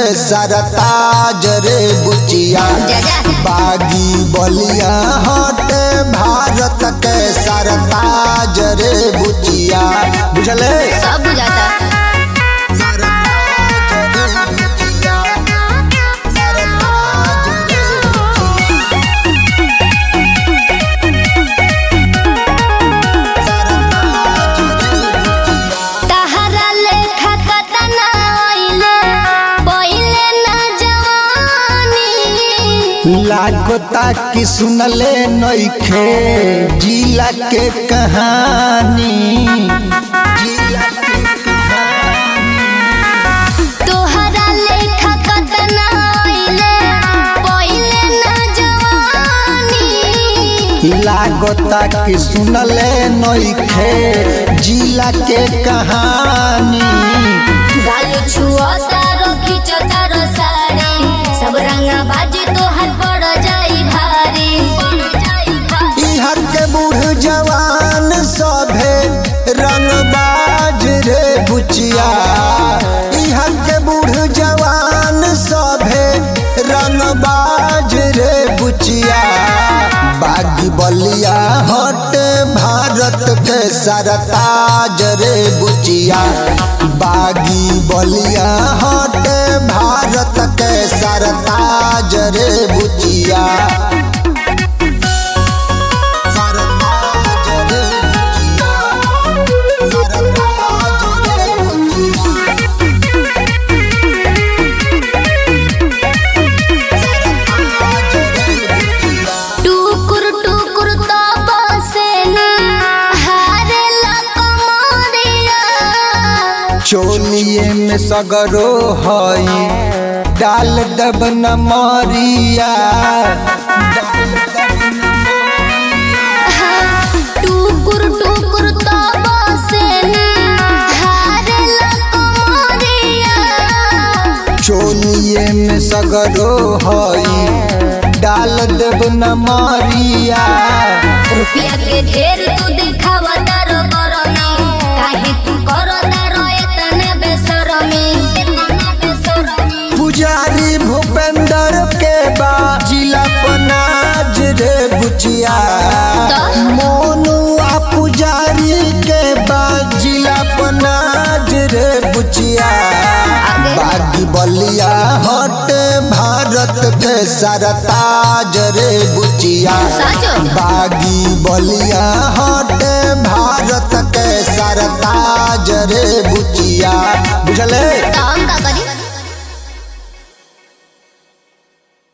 सरताज रे बुचिया जा जा बागी बलिया हटे भारत के सरताज रे बुचिया बुझले सब बुझाता सरताज रे बुचिया, सरताज रे बुचिया। सरताज रे बुचिया। तहरा लेखा कतना आइले पहिले ना जवानी लागता कि सुनले नइखे जिला के कहानी जिला के कहानी तोहरा लेखा कतना आइले पहिले ना जवानी लागता कि सुनले नइखे जिला के कहानी गाल छुअता रखी चतार साड़ी सब रंगा बाजी तोहर पड़ जाई भारी पड़ जाई भारी इहर के बूढ़ जवान सभे रंगबाज रे बुचिया इहर के बूढ़ जवान सभे रंगबाज रे बुचिया बागी बलिया हट भारत के सरताज रे बुचिया बागी बलिया हट भारत के सरताज रे बुचिया सरताज रे बुचिया सरताज रे बुचिया सरताज रे बुचिया टुकुर टुकुर तो बसे ना हारे ला कमरिया चोलिए में सगरो हई डाल दब न मरिया टुकुर टुकुर तो बसे ना हारे ला कमरिया चोलिए में सगरो हई डाल दब न मरिया रुपया के ढेर तू दिखावा तारो करनी काहे तू करो तारो इतने बेशरमी इतना बेशरमी पुजारी भूपेंद्र के बा जिला पनाज रे बुचिया तो? मोनू आ पुजारी के बा जिला पनाज रे बुचिया आगे? बागी बलिया हट भारत के सरताज रे बुचिया साचो बागी बलिया हट भारत के सरताज रे बुचिया बुझले तो हम का करी